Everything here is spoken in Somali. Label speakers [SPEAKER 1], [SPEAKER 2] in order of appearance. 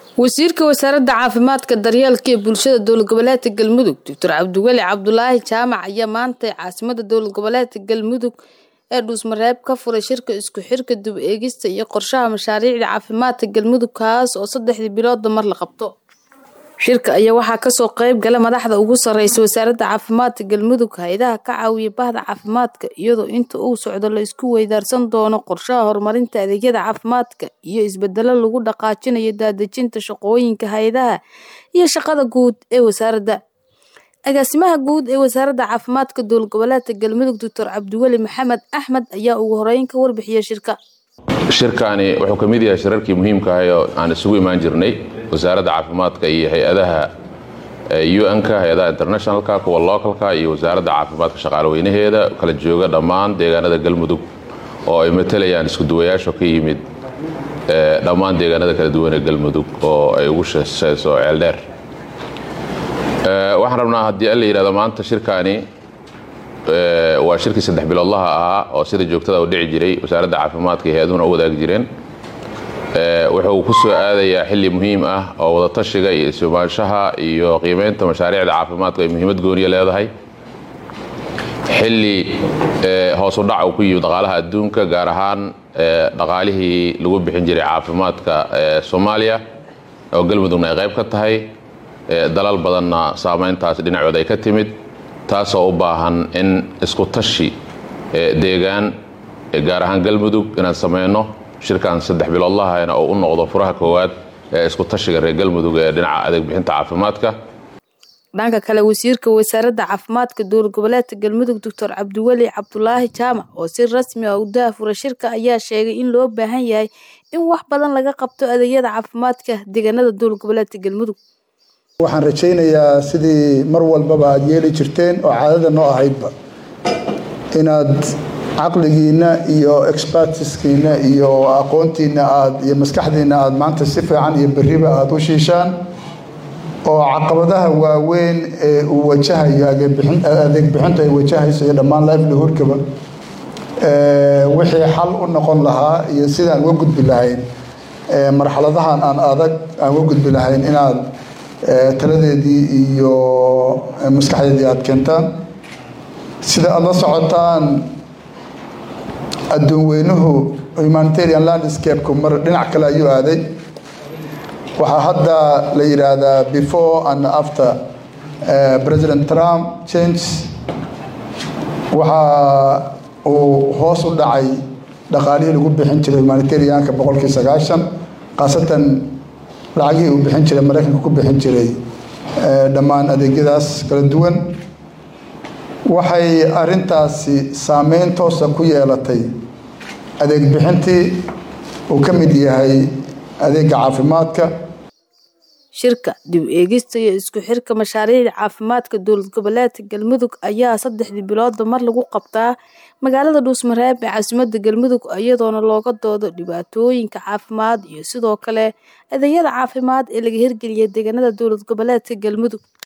[SPEAKER 1] wasiirka wasaaradda caafimaadka daryeelka ee bulshada dowlad goboleedka galmudug doctor cabdiweli cabdulaahi jaamac ayaa maantay caasimada dowlad goboleedka galmudug ee dhuusmareeb ka furay shirka isku xirka dib eegista iyo qorshaha mashaariicda caafimaadka galmudug kaas oo saddexdii bilooda mar la qabto shirka ayaa waxaa kasoo qeyb gala madaxda ugu sareysa wasaaradda caafimaadka galmudug hay-adaha ka caawiya bahda caafimaadka iyadoo inta uu socdo la isku weydaarsan doono qorshaha horumarinta adeegyada caafimaadka iyo isbedelo lagu dhaqaajinayo daadejinta shaqooyinka hay-adaha iyo shaqada guud ee wasaaradda agaasimaha guud ee wasaaradda caafimaadka dowlad goboleedka galmudug doctor cabdiweli maxamed axmed ayaa ugu horeyn ka warbixiyay shirka
[SPEAKER 2] shirkaani wuxuu ka mid yahay shirarkii muhiimka ahay oo aan isugu imaan jirnay wasaaradda caafimaadka iyo hay-adaha un-ka hay-adaha internationalka kuwa localka iyo wasaaradda caafimaadka shaqaalweynaheeda kala jooga dhammaan deegaanada galmudug oo ay matalayaan iskuduwayaasho ka yimid dhammaan deegaanada kala duwan ee galmudug oo ay ugu sheseyso ceeldheer waxaan rabnaa haddii alla yidhahdo maanta shirkaani waa shirkii saddex biloodlaha ahaa oo sida joogtada u dhici jiray wasaaradda caafimaadka iyo hay-aduhuna u wadaagi jireen wuxuu ku soo aadayaa xilli muhiim ah oo wadatashiga iyo isumaanshaha iyo qiimeynta mashaariicda caafimaadka ay muhiimad gooniya leedahay xilli hoos u dhac uu ku yimid dhaqaalaha adduunka gaar ahaan dhaqaalihii lagu bixin jiray caafimaadka soomaaliya oo galmudugna ay qayb ka tahay dalal badanna saameyntaas dhinacooda ay ka timid taasoo u baahan in isku tashi deegaan gaar ahaan galmudug inaan sameyno shirkan saddex biloodlahana oo u noqdo furaha koowaad ee isku tashiga reer galmudug ee dhinaca adeeg bixinta caafimaadka
[SPEAKER 1] dhanka kale wasiirka wasaaradda caafimaadka dowlad goboleedka galmudug doctor cabdiweli cabdulaahi jaamac oo si rasmi ah u daafura shirka ayaa sheegay in loo baahan yahay in wax badan laga qabto adeegyada caafimaadka deegaanada dowlad goboleedka galmudug
[SPEAKER 3] waxaan rajaynayaa sidii mar walbaba aada yeeli jirteen oo caadada noo ahaydba inaad caqligiinna iyo expertiskiina iyo aqoontiina aad iyo maskaxdiina aada maanta si fiican iyo beriba aada u shiishaan oo caqabadaha waaweyn ee uu wajahayo adeeg bixinta ay wajahayso iyo dhammaan livelihoodkaba wixii xal u noqon lahaa iyo sidaan uga gudbi lahayn marxaladahan aan adag aan uga gudbi lahayn inaad taladeedii iyo maskaxdeedii aada keentaan sida aada la socotaan adduun weynuhu humanitarian landscape-ku mar dhinac kale ayuu aaday waxaa hadda la yidhaahdaa before and after president trump change waxa uu hoos u dhacay dhaqaalihii lagu bixin jiray humanitarianka boqolkii sagaashan khaasatan lacagihii uu bixin jiray maraykanka ku bixin jiray dhammaan adeegyadaas kala duwan waxay arintaasi saameyn toosa ku yeelatay adeeg bixintii uu ka mid yahay adeega caafimaadka
[SPEAKER 1] shirka dib eegista iyo isku xirka mashaariicda caafimaadka dowlad goboleedka galmudug ayaa saddexdii bilooda mar lagu qabtaa magaalada dhuusmareeb ee caasimada galmudug iyadoona looga doodo dhibaatooyinka caafimaad iyo sidoo kale adeegyada caafimaad ee laga hirgeliyay deegaanada dowlad goboleedka galmudug